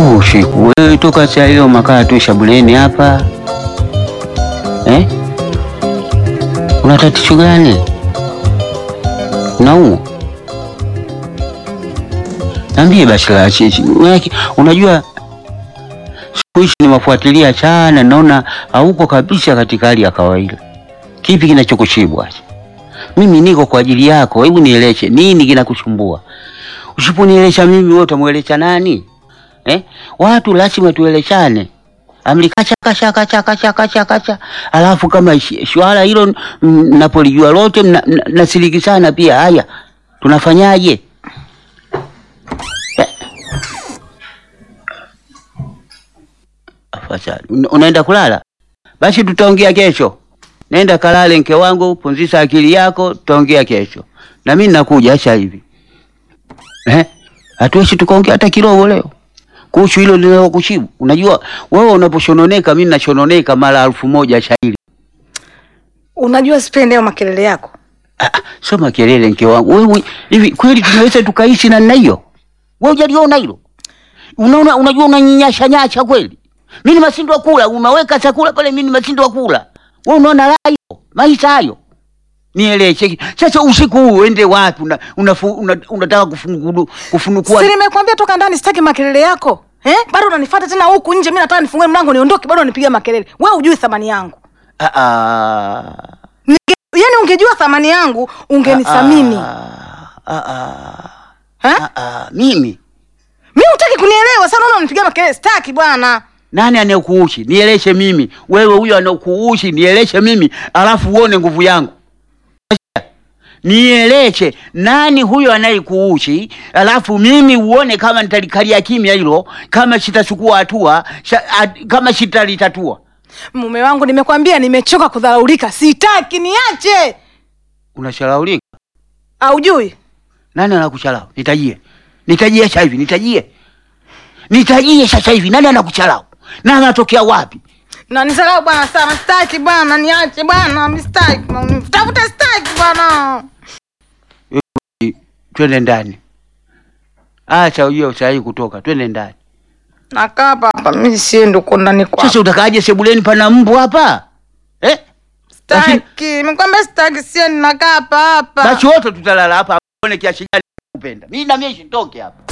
Oh, shiku wewe toka saa hiyo makaa tu shabuleni hapa eh? Una tatizo gani? Unaumwa? Niambie basi la chichi. Unaki- Unajua siku hizi nimefuatilia sana, naona hauko kabisa katika hali ya kawaida. Kipi kinachokushibwa? Mimi niko kwa ajili yako, hebu nieleshe nini kinakusumbua. Usiponielesha mimi, wewe utamwelesha nani? Eh? Watu lazima tueleshane. Amri kacha kacha kacha kacha kacha kacha. Alafu kama ishi- swala hilo mm, napolijua lote mna- mna- nasiriki sana pia. Haya, tunafanyaje? Eh. Afadhali. Una- Unaenda kulala? Basi tutaongea kesho. Nenda kalale, mke wangu, pumzisha akili yako, tutaongea kesho. Na mimi nakuja sasa hivi. Eh? Hatuwezi tukaongea hata kidogo leo kuhusu hilo linalokushibu. Unajua wewe unaposhononeka, mimi nashononeka mara elfu moja shairi. Unajua sipendi hayo makelele yako. Ah, ah, soma kelele mke wangu. Wewe hivi kweli tunaweza tukaishi na namna hiyo? Wewe hujaliona hilo? Unaona, unajua unanyinyasha nyasha kweli. Mimi nimeshindwa kula, umeweka chakula pale, mimi nimeshindwa kula. Wewe unaona raha hiyo? Maisha hayo. Nieleze. Sasa usiku huu uende wapi? Una, unafu, una, unataka kufungulu kufunukua Si nimekwambia toka ndani sitaki makelele yako. Eh? Bado unanifuata tena huku nje, mimi nataka nifungue mlango niondoke, bado unipiga makelele. Wewe hujui thamani yangu. Ah, ah. Ninge, yani ungejua thamani yangu ungenithamini. Ah, ah, ah. Eh? Ah, ah, mimi Mimi hutaki kunielewa, sasa unaona unipiga makelele, sitaki bwana. nani anayekuushi? Nieleshe mimi. Wewe huyo anakuushi, nieleshe mimi, alafu uone nguvu yangu. Nieleshe nani huyo anayekuushi, alafu mimi uone kama nitalikalia kimya hilo, kama sitachukua hatua, sha- a- kama sitalitatua. Mume wangu nimekwambia nimechoka kudharaulika, sitaki niache. Unashalaulika? Haujui? Nani anakuchalau? Nitajie, nitajie sasa hivi, nitajie, nitajie sasa hivi. Nani anakuchalau na anatokea wapi? Na nisalau bwana sana, sitaki bwana, niache bwana, mimi sitaki. Tafuta sitaki bwana. Twende ndani. Acha ujue usahi kutoka, twende ndani. Nakaa hapa hapa, mimi siendi uko ndani kwako. Sasa utakaje sebuleni pana mbu hapa eh? Lakini- Sitaki, nimekwambia sitaki, siendi, nakaa hapa hapa. Basi wote tutalala hapa, uone kiasi gani kupenda. Mimi na mimi sitoke hapa.